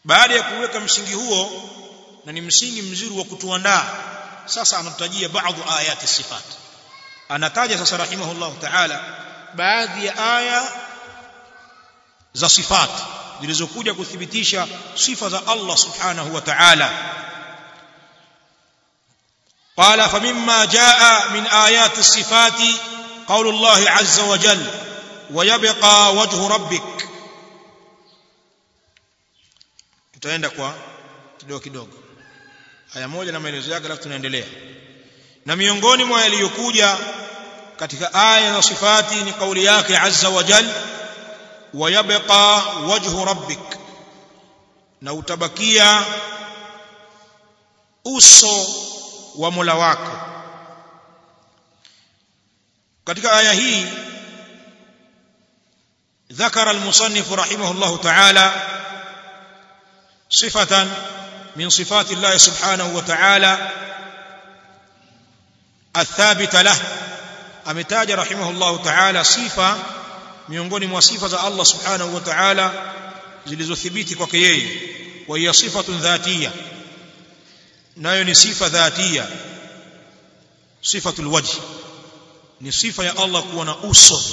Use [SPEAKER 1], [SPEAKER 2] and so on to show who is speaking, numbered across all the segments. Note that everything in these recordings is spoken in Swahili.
[SPEAKER 1] baada ya kuweka msingi huo na ni msingi mzuri wa kutuandaa sasa anatajia baadhi ayati sifat anataja sasa rahimahullah ta'ala baadhi ya aya za sifat zilizokuja kuthibitisha sifa za Allah subhanahu wa ta'ala قال فمما جاء من آيات الصفات قول الله عز وجل ويبقى وجه ربك tutaenda kwa kidogo kidogo aya moja na maelezo yake alafu tunaendelea na miongoni mwa yaliyokuja katika aya za sifati ni kauli yake azza wa jal wayabqa wajhu rabbik na utabakia uso wa Mola wako katika aya hii ذكر المصنف رحمه الله تعالى صفة من صفات الله سبحانه وتعالى الثابتة له أمتاج رحمه الله تعالى صفة miongoni mwa sifa za Allah subhanahu wa ta'ala zilizothibiti kwake yeye wa hiya sifatun dhatiya nayo ni sifa dhatiya sifatul wajh ni sifa ya Allah kuwa na uso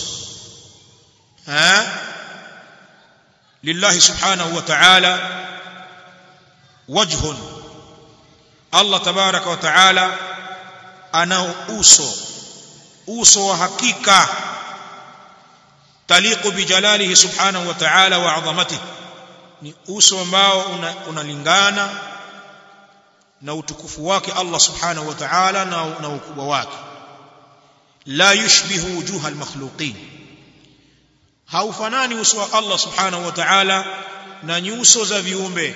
[SPEAKER 1] ha lillahi subhanahu wa ta'ala wajhun Allah tabaraka wa ta'ala ana uso uso wa hakika taliqu bijalalihi subhanahu wa ta'ala wa 'azamatihi ni uso ambao unalingana una na utukufu wake Allah subhanahu wa ta'ala na, na ukubwa wake la yushbihu wujuha almakhluqin haufanani uso wa Allah subhanahu wa ta'ala na nyuso za viumbe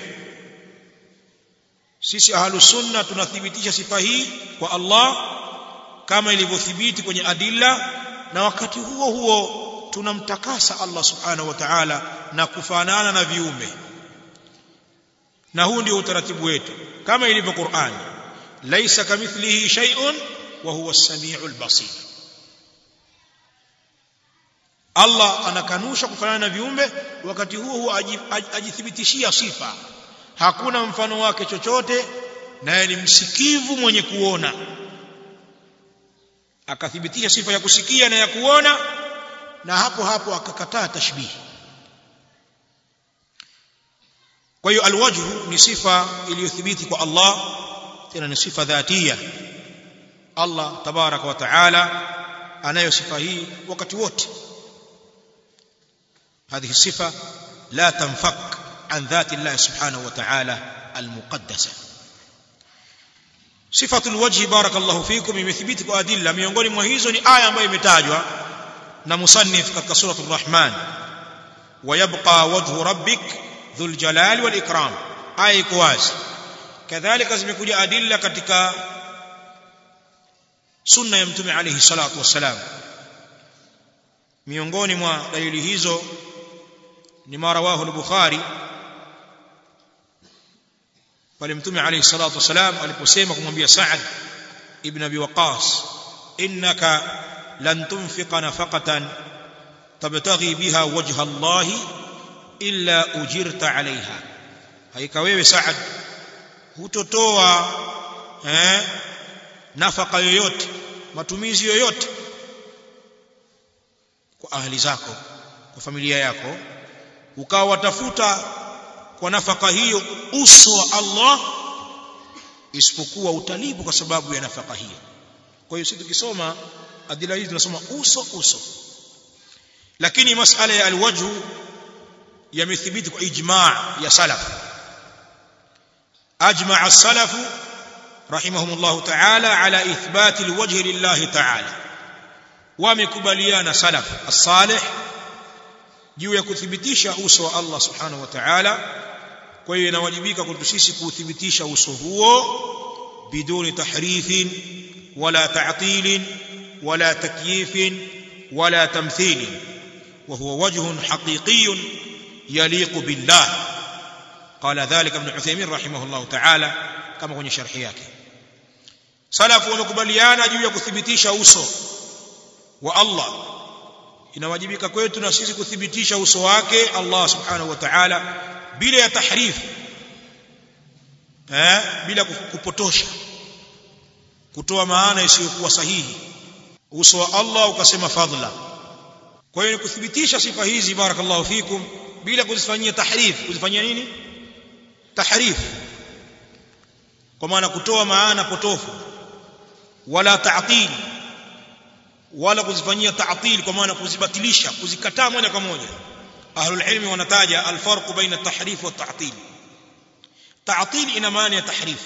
[SPEAKER 1] sisi ahlu sunna tunathibitisha sifa hii kwa Allah kama ilivyothibiti kwenye adilla na wakati huo huo tunamtakasa Allah subhanahu wa ta'ala na kufanana na viumbe na huu ndio utaratibu wetu kama ilivyo Qur'an laisa kamithlihi shay'un wa huwa as-sami'ul basir Allah anakanusha kufanana na viumbe wakati huo huo ajithibitishia sifa hakuna mfano wake chochote naye ni msikivu mwenye kuona akathibitisha sifa ya kusikia na ya kuona na hapo hapo akakataa tashbihi kwa hiyo alwajhu ni sifa iliyothibiti kwa Allah tena ni sifa dhatia Allah tabaraka wa taala anayo sifa hii wakati wote هذه الصفة لا تنفك عن ذات الله سبحانه وتعالى المقدسة صفة الوجه بارك الله فيكم imethibiti kwa adilla miongoni mwa hizo ni aya ambayo imetajwa na musannif katika surah ar-rahman ويبقى وجه ربك ذو الجلال والإكرام aya iko wazi kadhalika zimekuja adilla katika sunna ya mtume alayhi salatu wassalam miongoni mwa dalili hizo ni ma rawahu al-bukhari pale mtume alayhi salatu wassalam aliposema kumwambia Sa'ad ibn Abi Waqqas innaka lan tunfiqa nafaqatan tabtaghi biha wajha Allah illa ujirta alaiha haika wewe Saad hutotoa eh nafaka yoyote matumizi yoyote kwa ahli zako kwa familia yako ukawa watafuta kwa nafaka hiyo uso wa Allah isipokuwa utalibu kwa sababu ya nafaka hiyo kwa hiyo sisi tukisoma adila hizi tunasoma uso uso lakini masala ya alwajhu yamethibiti kwa ijma' ya salaf ajma' as-salaf rahimahumullah ta'ala ala ithbat alwajh lillah ta'ala wamekubaliana salaf as-salih juu ya kuthibitisha uso wa Allah subhanahu wa ta'ala kwa hiyo inawajibika kwetu sisi kuthibitisha uso huo biduni tahrifin wala ta'tilin wala takyifin wala tamthilin وهو وجه حقيقي يليق بالله قال ذلك ابن عثيمين رحمه الله تعالى كما kwenye sharhi yake salafu wamekubaliana juu ya kuthibitisha uso wa Allah inawajibika kwetu na sisi kuthibitisha uso wake Allah subhanahu wa ta'ala bila ya tahrif eh bila kupotosha kutoa maana isiyokuwa sahihi uso wa Allah ukasema fadhla kwa hiyo ni kuthibitisha sifa hizi barakallahu fikum bila kuzifanyia tahrif kuzifanyia nini tahrif kwa maana kutoa maana potofu wala ta'til wala kuzifanyia ta'til kwa maana kuzibatilisha kuzikataa moja kwa moja ahlul ilmi wanataja alfarq baina at-tahrif wa at-ta'til ta'til ina maana ya tahrif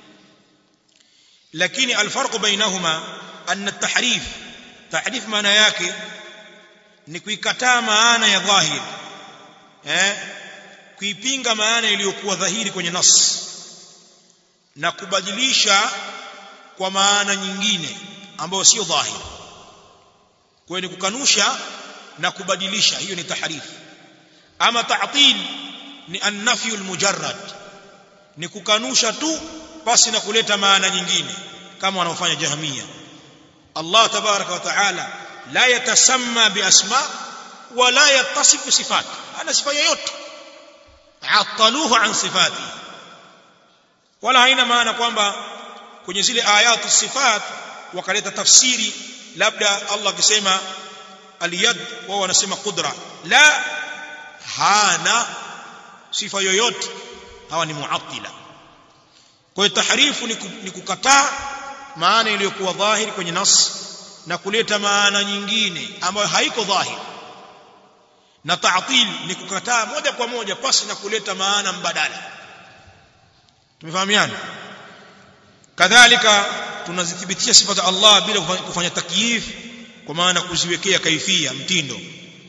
[SPEAKER 1] lakini alfarq bainahuma أن التحريف تحريف maana yake ni kuikataa maana ya dhahir eh kuipinga maana iliyokuwa dhahiri kwenye nas na kubadilisha kwa maana nyingine ambayo sio dhahir kwa hiyo ni kukanusha na kubadilisha hiyo ni tahrif ama ta'til ni an-nafyu al-mujarrad ni kukanusha tu basi na kuleta maana nyingine kama wanaofanya jahmia Allah tabaraka wa taala la yatasamma biasma wala yattasifu sifat ana sifa yoyote ataluhu an sifati wala haina maana kwamba kwenye zile ayatu sifat wakaleta tafsiri labda Allah akisema aliyad wao wanasema qudra la hana sifa yoyote hawa ni muattila kwa hiyo tahrifu ni kukataa maana iliyokuwa dhahiri kwenye nas na kuleta maana nyingine ambayo haiko dhahiri na ta'til ni kukataa moja kwa moja pasi na kuleta maana mbadala tumefahamiana kadhalika tunazithibitisha sifa za Allah bila kufanya takyif kwa maana kuziwekea kaifia mtindo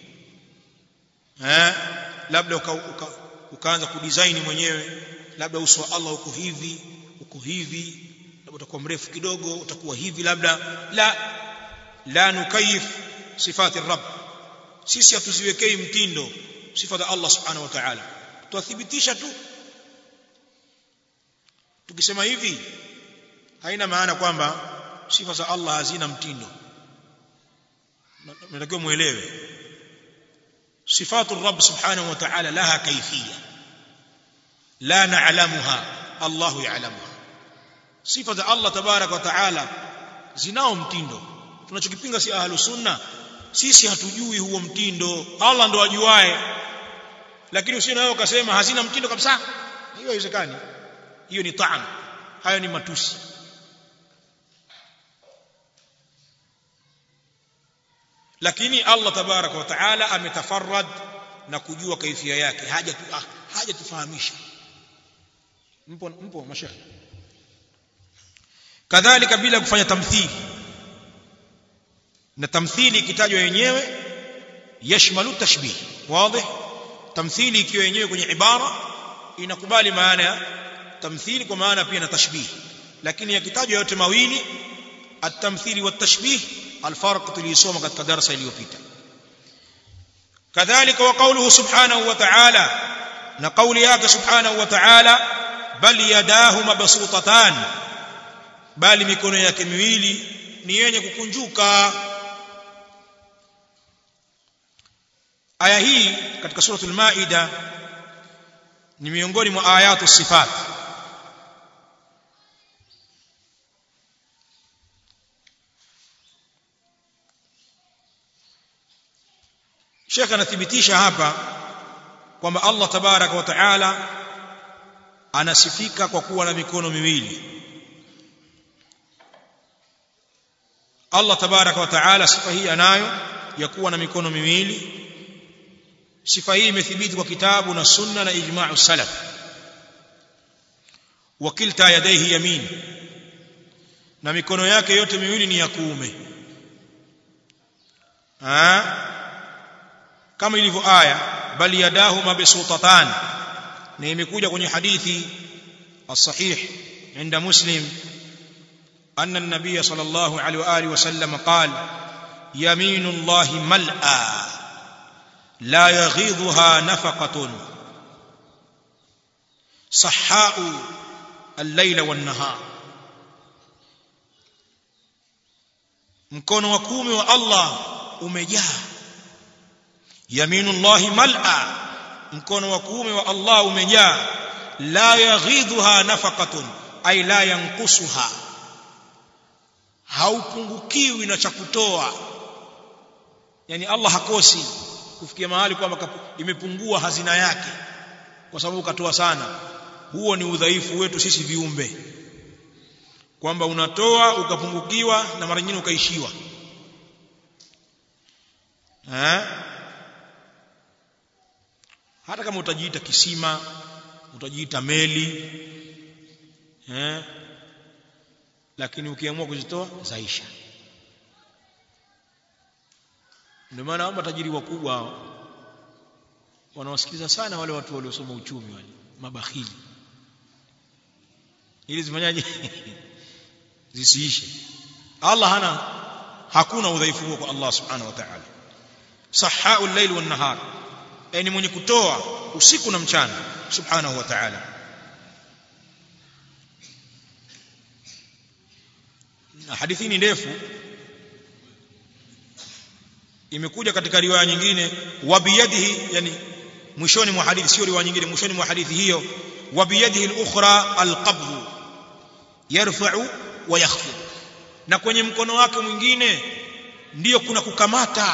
[SPEAKER 1] eh labda uka, uka, ukaanza kudesign mwenyewe labda uso wa Allah uko hivi uko hivi utakuwa mrefu kidogo utakuwa hivi labda la la nukayif sifati rabb sisi hatuziwekei mtindo sifa za Allah subhanahu wa ta'ala tuathibitisha tu tukisema hivi haina maana kwamba sifa za Allah hazina mtindo natakiwa muelewe sifatu rabb subhanahu wa ta'ala laha kayfiyya la na'lamuha Allah ya'lamuha sifa za Allah tabarak wa taala zinao mtindo tunachokipinga si ahlu sunna sisi hatujui huo mtindo Allah ndo ajuae lakini usio nayo ukasema hazina mtindo kabisa hiyo haiwezekani hiyo ni taan hayo ni matusi lakini Allah tabarak wa taala ametafarrad na kujua kaifia yake haja tu ah, haja tufahamisha mpo mpo mashekhe kadhalika bila kufanya tamthili na tamthili ikitajwa yenyewe yashmalu tashbih wazi tamthili ikiwa yenyewe kwenye ibara inakubali maana ya tamthili kwa maana pia na tashbih lakini yakitajwa yote mawili at-tamthili wat-tashbih al-farq tulisoma katika darasa iliyopita kadhalika wa qawluhu subhanahu wa ta'ala na qawli yake subhanahu wa ta'ala bal yadahu mabsutatan bali mikono yake miwili ni yenye kukunjuka aya hii katika suratul maida ni miongoni mwa ayatu sifat Sheikh anathibitisha hapa kwamba Allah tabaraka wa taala anasifika kwa kuwa na mikono miwili Allah tabaraka wa taala sifa hii anayo ya kuwa na mikono miwili sifa hii imethibiti kwa kitabu na sunna na ijma'u salaf wa kilta yadayhi yamin na mikono yake yote miwili ni ya kuume ha? kama ilivyo aya bali yadahu mabsutatan na imekuja kwenye hadithi as-sahih عند مسلم أن النبي صلى الله عليه وآله وسلم قال يمين الله ملأى لا يغيضها نفقة صحاء الليل والنهار mkono wa kumi wa Allah umejaa yaminullahi mal'a mkono wa kumi wa Allah umejaa la yaghidhuha nafaqatun ay la yanqusuha haupungukiwi na cha kutoa yani Allah hakosi kufikia mahali kwamba imepungua hazina yake kwa sababu katoa sana huo ni udhaifu wetu sisi viumbe kwamba unatoa ukapungukiwa na mara nyingine ukaishiwa eh hata kama utajiita kisima utajiita meli eh lakini ukiamua kuzitoa zaisha ndio maana hao matajiri wakubwa hao wanawasikiliza sana wale watu waliosoma uchumi wale mabakhili ili zifanyaje zisiishe Allah hana hakuna udhaifu huo kwa Allah subhanahu wa ta'ala sahau al-layl wan nahar yani mwenye kutoa usiku na mchana subhanahu wa ta'ala na hadithi ni ndefu imekuja katika riwaya nyingine wa biyadihi yani mwishoni mwa hadithi sio riwaya nyingine mwishoni mwa hadithi hiyo wa biyadihi al-ukhra al-qabd yarfa'u wa yakhfid na kwenye mkono wake mwingine ndiyo kuna kukamata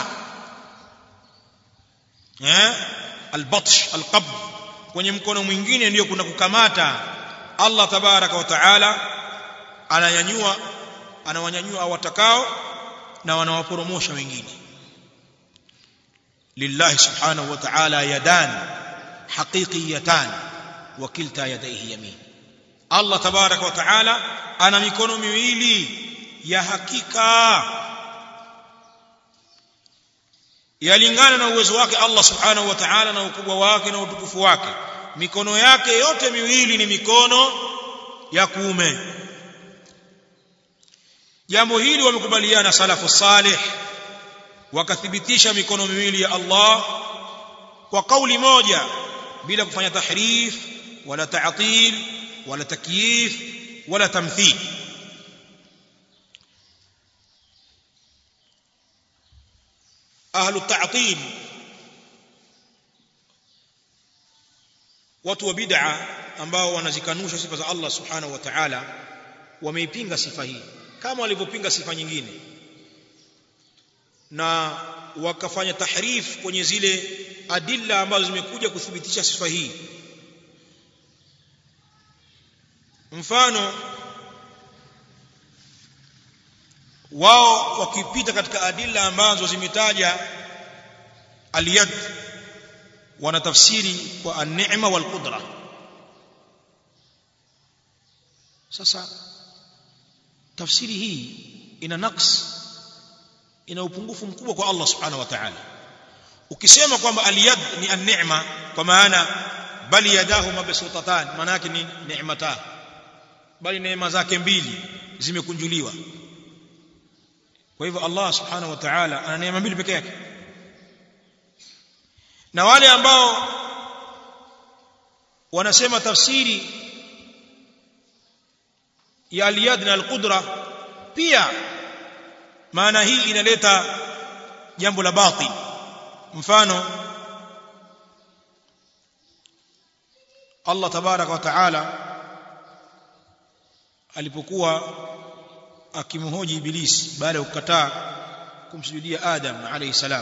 [SPEAKER 1] eh al-batsh al-qabd kwenye mkono mwingine ndiyo kuna kukamata Allah tabaraka wa taala ananyanyua anawanyanyua watakao na wanawaporomosha wengine lillahi subhanahu wa ta'ala yadan haqiqiyatan wa kilta yadayhi yamin Allah tabaraka wa taala ana mikono miwili ya hakika yalingana na uwezo wake Allah subhanahu wa ta'ala na ukubwa wake na utukufu wake mikono yake yote miwili ni mikono ya kuume jambo hili wamekubaliana salafu salih wakathibitisha mikono miwili ya Allah kwa kauli moja bila kufanya tahrif wala ta'til wala takyif wala tamthil ahlu ta'til watu wa bid'a ambao wanazikanusha sifa za Allah subhanahu wa ta'ala wameipinga sifa hii kama walivyopinga sifa nyingine na wakafanya tahrif kwenye zile adilla ambazo zimekuja kuthibitisha sifa hii mfano wao wakipita katika adilla ambazo zimetaja aliyad wanatafsiri kwa an-ni'ma wal qudra sasa tafsiri hii ina naqs ina upungufu mkubwa kwa Allah subhanahu wa ta'ala ukisema kwamba aliyad ni an-ni'ma kwa maana bali yadahu mabsutatan maana yake ni ni'mata bali neema zake mbili zimekunjuliwa kwa hivyo Allah subhanahu wa ta'ala ana neema mbili peke yake na wale ambao wanasema tafsiri ya aliyad na alqudra pia maana hii inaleta jambo la batil mfano Allah tabarak wa taala alipokuwa akimhoji ibilisi baada ya kukataa kumsujudia Adam alayhi salam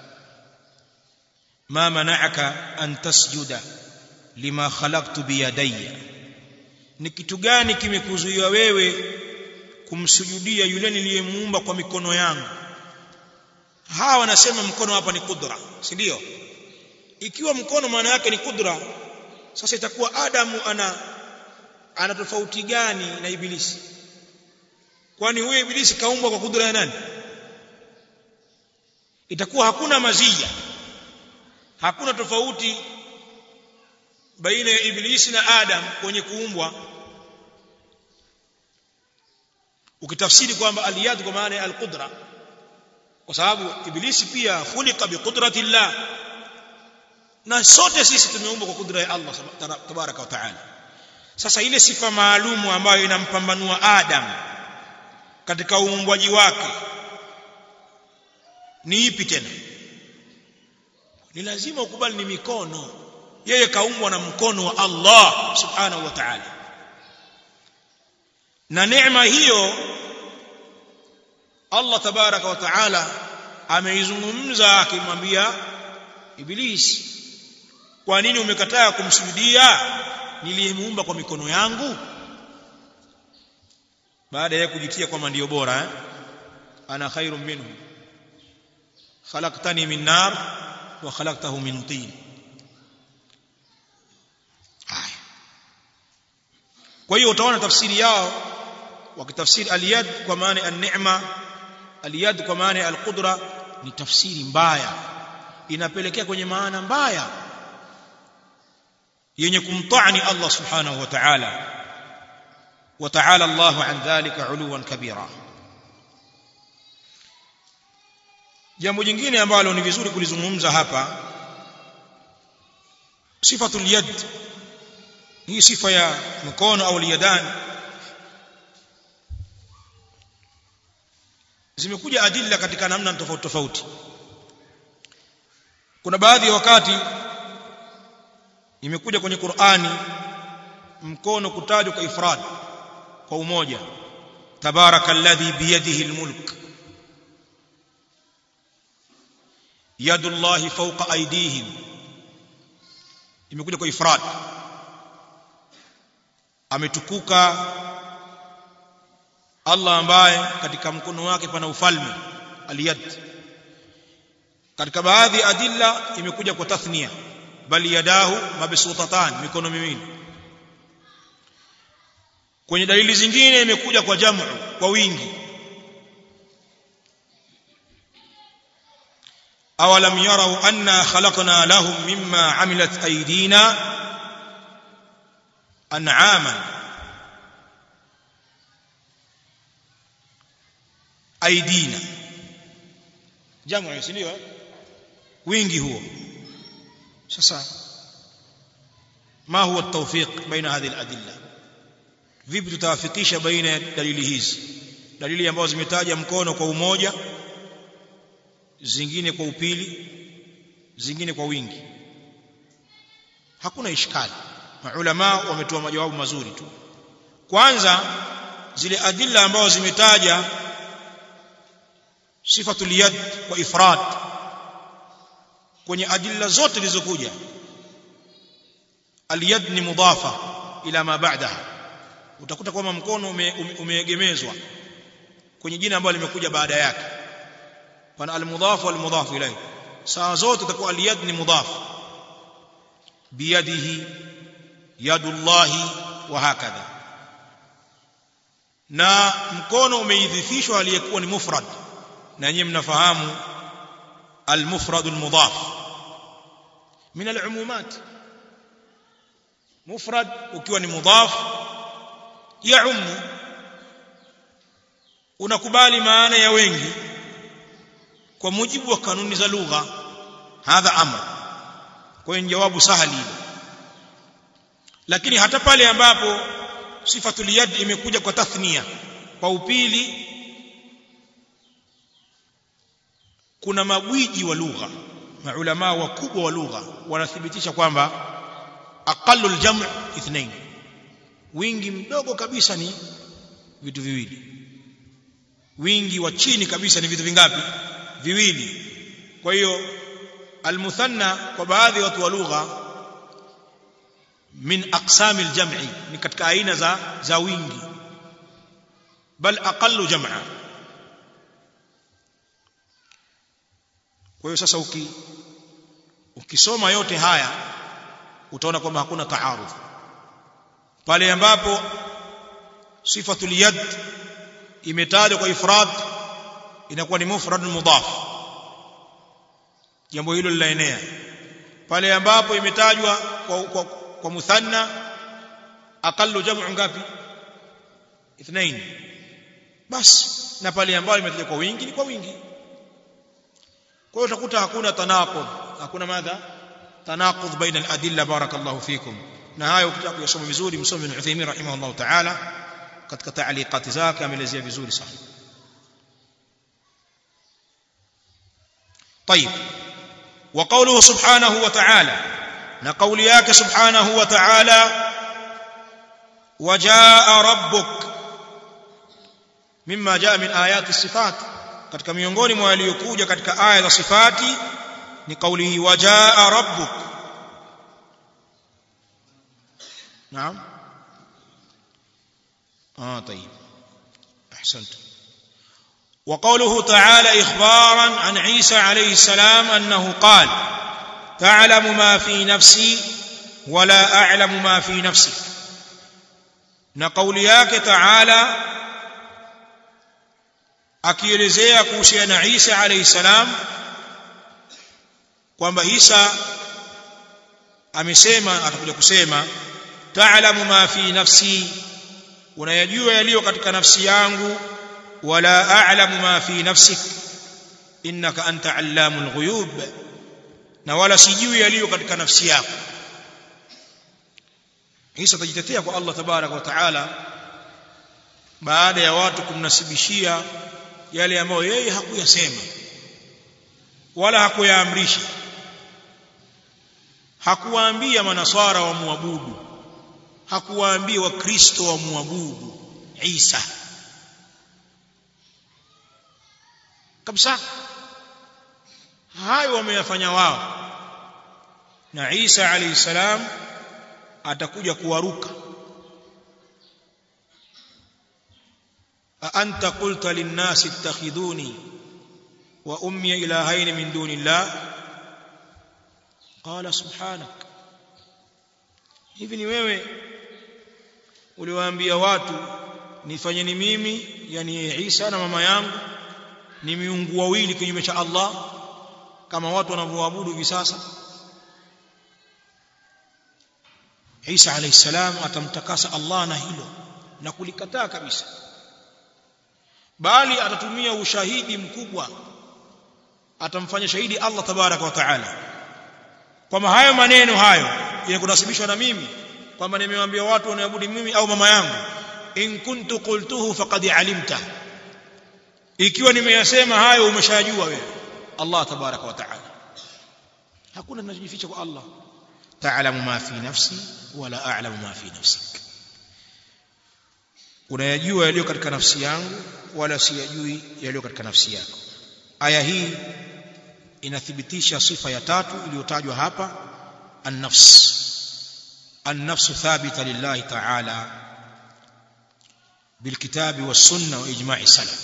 [SPEAKER 1] ma mana'aka an tasjuda lima khalaqtu biyadayya ni kitu gani kimekuzuia wewe kumsujudia yule niliyemuumba kwa mikono yangu hawa wanasema mkono hapa ni kudra si ndio ikiwa mkono maana yake ni kudra sasa itakuwa adamu ana ana tofauti gani na ibilisi kwani huyo ibilisi kaumbwa kwa kudra ya nani itakuwa hakuna mazia hakuna tofauti baina ya ibilisi na adam kwenye kuumbwa ukitafsiri kwamba aliyad kwa maana ya alqudra kwa sababu ibilisi pia khuliqa biqudrati llah na sote sisi tumeumbwa kwa kudra ya Allah tabaraka wa taala sasa ile sifa maalumu ambayo inampambanua Adam katika uumbwaji wake ni ipi tena ni lazima ukubali ni mikono yeye kaumbwa na mkono wa Allah subhanahu wa ta'ala na neema hiyo Allah tabaraka wa ta'ala ameizungumza akimwambia Iblis kwa nini umekataa kumsujudia niliyemuumba kwa mikono yangu baada ya kujitia kwamba ndio bora eh? ana khairu minhu khalaqtani min nar wa khalaqtahu min tin haya kwa hiyo utaona tafsiri yao wakitafsiri aliyad kwa maana an-ni'ma aliyad kwa maana al-qudra ni tafsiri mbaya inapelekea kwenye maana mbaya yenye kumtani Allah subhanahu wa ta'ala wa ta'ala Allah an dhalika uluwan kabira jambo jingine ambalo ni vizuri kulizungumza hapa sifatul yad hii sifa ya mkono au liyadan zimekuja adilla katika namna tofauti tofauti kuna baadhi ya wakati imekuja kwenye Qur'ani mkono kutajwa kwa ifrad kwa umoja tabarakalladhi biyadihi almulk yadullahi fawqa aydihim imekuja kwa ifrad ametukuka Allah ambaye katika mkono wake pana ufalme aliyad katika baadhi ya adilla imekuja kwa tathnia bali yadahu mabsutatan mikono miwili kwenye dalili zingine imekuja kwa jamu kwa wingi awalam yarau anna khalaqna lahum mimma amilat aydina an'aman aidina jamu si ndio wingi huo sasa ma huwa at-tawfiq baina hadhihi al-adilla vipi tutawafikisha baina ya dalili hizi dalili ambazo zimetaja mkono kwa umoja zingine kwa upili zingine kwa wingi hakuna ishkali maulama wametoa majawabu mazuri tu kwanza zile adilla ambazo zimetaja sifatul yad kwa ifrad kwenye adilla zote zilizokuja aliyad ni mudafa ila ma ba'daha utakuta kwamba mkono umeegemezwa ume, ume kwenye jina ambalo limekuja baada yake pana almudhafu walmudhafu ilayhi saa zote itakuwa aliyad ni mudhaf biyadihi yadullahi wa hakadha na mkono umeidhifishwa aliyekuwa ni mufrad na nyinyi mnafahamu المفرد المضاف من العمومات مفرد ukiwa ni mudhaf yaum unakubali maana ya wengi kwa mujibu wa kanuni za lugha hadha amr kwa hiyo jawabu sahali lakini hata pale ambapo sifatul yad imekuja kwa tathnia kwa upili kuna magwiji wa lugha maulama wakubwa wa lugha wanathibitisha kwamba aqallu aljam' ithnain wingi mdogo kabisa ni vitu viwili wingi wa chini kabisa ni vitu vingapi viwili kwa hiyo almuthanna kwa baadhi ya watu wa lugha min aqsami aljam'i ni katika aina za za wingi bal aqallu jam'a kwa hiyo sasa uki ukisoma yote haya utaona kwamba hakuna taarudh pale ambapo sifatul yad imetajwa kwa ifrad inakuwa ni mufrad mudhaf jambo hilo linaenea pale ambapo imetajwa kwa, kwa, kwa muthanna aqallu jam'u ngapi ithnain basi na pale ambapo imetajwa kwa wingi ni kwa wingi kwa hiyo utakuta hakuna tanaqud hakuna madha tanaqud baina al-adilla barakallahu fikum na hayo ukitaka kuyasoma vizuri msome ibn Uthaymeen rahimahullah ta'ala katika taaliqati zake ameelezea vizuri sana طيب وقوله سبحانه وتعالى na kauli yake subhanahu wa ta'ala wajaa rabbuk mimma jaa min ayati sifat katika miongoni mwa yaliyokuja katika aya za sifati ni kauli hii wajaa rabbuk naam اه طيب احسنت وقوله تعالى اخبارا عن عيسى عليه السلام انه قال تعلم ما في نفسي ولا اعلم ما في نفسك na kauli yake taala akielezea kuhusiana na Isa alayhi salam kwamba Isa amesema atakuja kusema ta'lamu ma fi nafsi unayajua yaliyo katika nafsi yangu wala a'lamu ma fi nafsik innaka anta allamul ghuyub na wala sijui yaliyo katika nafsi yako Isa atajitetea kwa Allah tabarak wa taala baada ya watu kumnasibishia yale ambayo yeye hakuyasema wala hakuyaamrisha hakuwaambia manasara wa muabudu hakuwaambia wakristo wa muabudu Isa kabisa hayo wameyafanya wao na Isa alayhi salam atakuja kuwaruka أأنت قلت للناس اتخذوني وأمي إلهين من دون الله قال سبحانك hivi ni wewe uliwaambia watu nifanyeni mimi yani Isa na mama yangu ni miungu wawili kinyume cha Allah kama watu wanavyoabudu hivi sasa Isa alayhi salam atamtakasa Allah na hilo na kulikataa kabisa bali atatumia ushahidi mkubwa atamfanya shahidi Allah tabaraka wa taala kwamba hayo maneno hayo yanakunasibishwa na mimi kwamba nimewaambia watu wanaabudu mimi au mama yangu in kuntu qultuhu faqad alimta ikiwa nimeyasema hayo umeshajua wewe Allah tabaraka wa taala hakuna kinachojificha kwa Allah ta'lamu ma fi nafsi wala a'lamu ma fi nafsik unayajua yaliyo katika nafsi yangu wala siyajui yaliyo katika nafsi yako aya hii inathibitisha sifa ya tatu iliyotajwa hapa an-nafs an-nafs thabita lillahi ta'ala بالكتاب والسنه واجماع السلف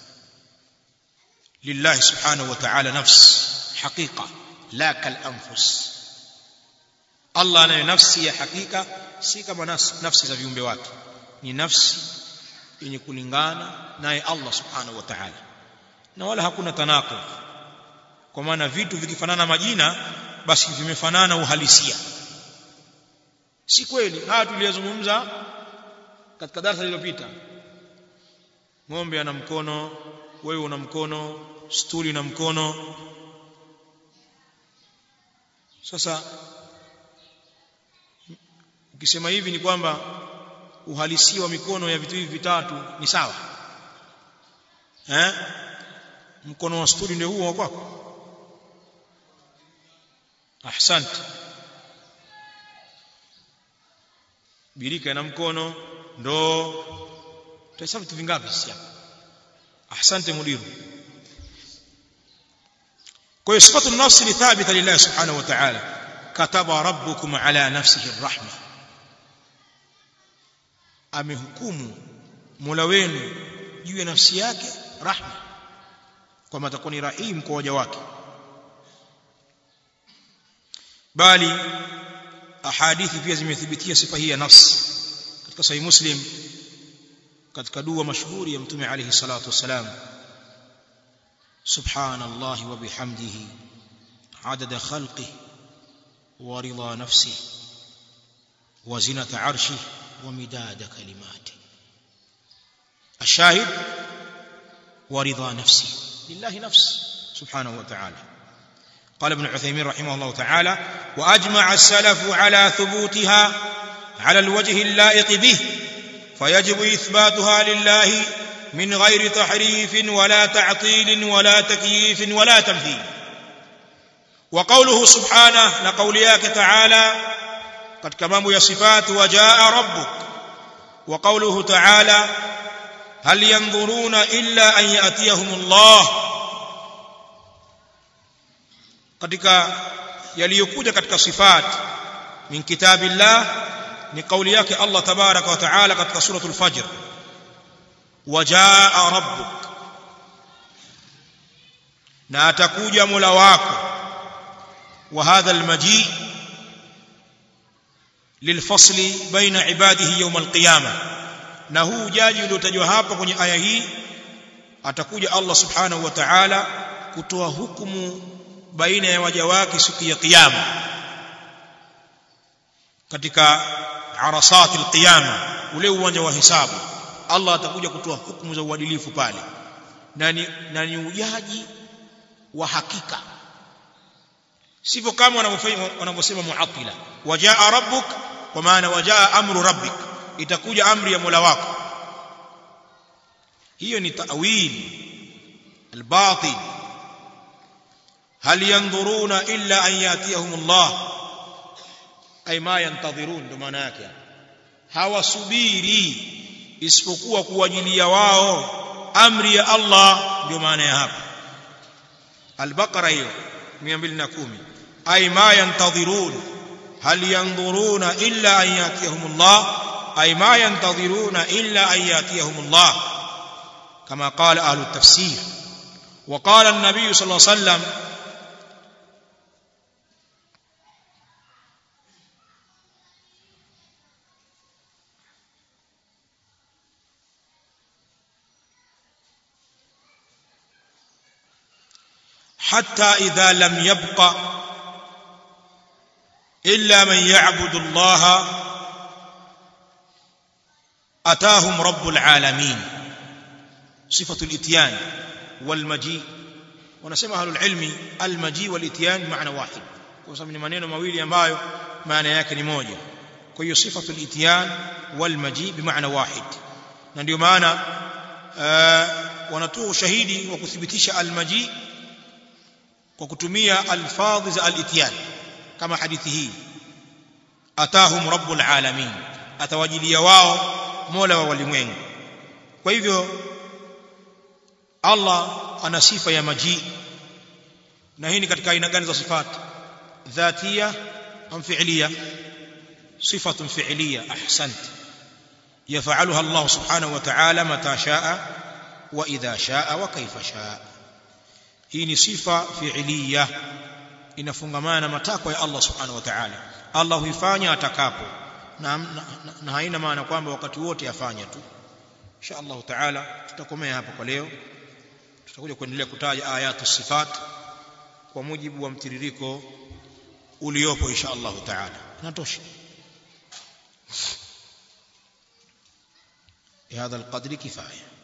[SPEAKER 1] لله سبحانه وتعالى نفس حقيقه لا كالانفس الله anayo nafsi ya hakika si kama nafsi za viumbe wake ni nafsi yenye kulingana naye Allah subhanahu wa ta'ala na wala hakuna tanaqud kwa maana vitu vikifanana majina basi vimefanana uhalisia si kweli haya tuliyozungumza katika darasa lililopita ng'ombe ana mkono wewe una mkono stuli na mkono sasa ukisema hivi ni kwamba uhalisia wa mikono ya vitu hivi vitatu ni sawa eh mkono wa stuli ndio huo kwako ahsante birika na mkono ndoo tutahesabu vitu vingapi sisi hapa ahsante mudiru kwa hiyo sifatu nafsi ni thabita lillahi subhanahu wa ta'ala kataba rabbukum ala nafsihi arrahma amehukumu Mola wenu juu ya nafsi yake rahma kwamba atakuwa ni rahim kwa waja wake bali ahadithi pia zimethibitia sifa hii ya nafsi katika sahih muslim katika dua mashuhuri ya mtume alayhi salatu wasalam subhanallah wa bihamdihi adada khalqihi wa rida nafsihi wa zinata arshihi ومداد كلماته الشاهد ورضا نفسه لله نفس سبحانه وتعالى قال ابن عثيمين رحمه الله تعالى واجمع السلف على ثبوتها على الوجه اللائق به فيجب اثباتها لله من غير تحريف ولا تعطيل ولا تكييف ولا تمثيل wa qawluhu subhanahu na kauli yake ta'ala katika mambo ya sifati wajaa rabbuk wa qawluhu ta'ala hal yanzuruna illa an yatiyahumullah katika yaliyokuja katika sifat min kitabillah ni kauli yake Allah tabaraka wa taala katika suratul fajr wajaa rabbuk na atakuja mola wako wa hadha almaji lilfasli baina ibadihi yawm alqiyama na huu ujaji uliotajwa hapa kwenye aya hii atakuja Allah subhanahu wa ta'ala kutoa hukumu baina ya waja wake siku ya kiyama katika arasati alqiyama ule uwanja wa hisabu Allah atakuja kutoa hukumu za uadilifu pale na ni, na ni ujaji wa hakika sivyo kama wanavyosema muatila wajaa rabbuk kwa maana wajaa amru rabbik itakuja amri ya Mola wako hiyo ni ta'wil albatil hal yanzuruna illa an yatiyahumullah ay ma yantadhirun ndo maana yake hawasubiri isipokuwa kuwajilia wao amri ya Allah ndio maana ya hapa al-baqara hiyo 210 ay ma yantadhirun hal yanzuruna illa an yatiyahumullah ay ma yantadhiruna illa an yatiyahumullah kama qala ahlu at-tafsir وقال النبي صلى الله عليه وسلم حتى إذا لم يبق إلا من يعبد الله أتاهم رب العالمين صفة الإتيان والمجيء ونسمى أهل العلم المجيء والإتيان بمعنى واحد وسمى ni maneno mawili ambayo maana yake ni moja kwa hiyo صفة الإتيان والمجيء بمعنى واحد na ndio maana wanatoa ushahidi wa kuthibitisha al-maji kwa kutumia alfadhi za al-ityan kama hadithi hii atahum rabbul alamin atawajilia wao mola wa walimwengu kwa hivyo Allah ana sifa ya maji na hii ni katika aina gani za sifat dhatia am fi'liya صفة فعلية أحسنت يفعلها الله سبحانه وتعالى متى شاء وإذا شاء وكيف شاء hii ni sifa fi'liya inafungamana matakwa ya Allah subhanahu wa ta'ala Allah huifanya atakapo na, na, na haina maana kwamba wakati wote afanya tu insha Allah ta'ala tutakomea hapa kwa leo tutakuja kuendelea kutaja ayatu sifat kwa mujibu wa mtiririko uliopo insha Allah ta'ala natosha بهذا القدر كفايه